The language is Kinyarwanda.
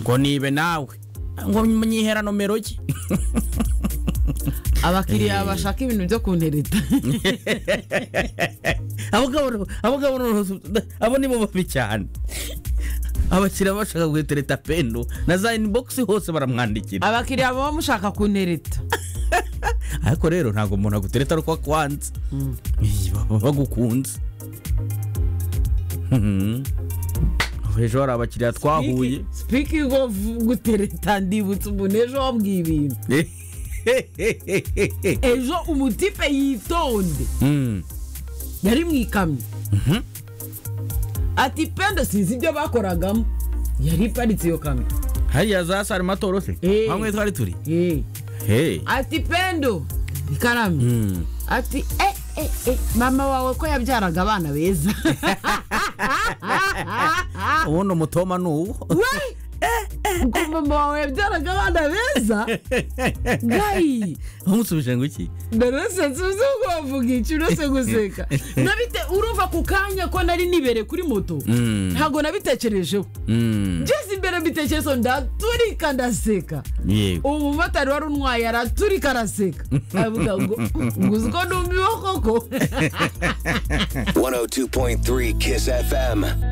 ngo nibe nawe ngo nyihera nomero ki abakiriya bashaka ibintu byo kuntereta abagabo abagabo abo ni bo babi cyane abakiriya bashaka guhetereta pendo na za inibogisi hose baramwandikira abakiriya baba mushaka kuntereta ariko rero ntabwo umuntu agutereta ariko akwanze baba bagukunze Mhm. ejo hari abakiriya twahuye sipikingi ofu gutereta ndibutse umuntu ejo wabwiye ibintu ejo umutipe yitonde Mm. yari mu ikamyo ati pendo sinzi ibyo bakoragamo yari iparitse iyo kamyo hariya za sarimatoro se Eh. hamwe twari turi Eh. Hey. ati pendo ikaramye Mm. ati eh eh eh mama wawe ko yabyaraga abana beza ubundi umutoma ni uwo we ngo mama wawe yabyaraga abana beza gayi umusubije ngo iki narose nsubize ubwo wavuga iki urose guseka nabite urumva ku kanya ko nari nibere kuri moto Mm. ntabwo nabitekerejeho Mm. jesi imbere mbitekerezo ndaturika ndaseka yego uwo mumotari wari untwaye araturika araseka avuga ngo ngo uzi ko numiwe koko 102.3 Kiss FM.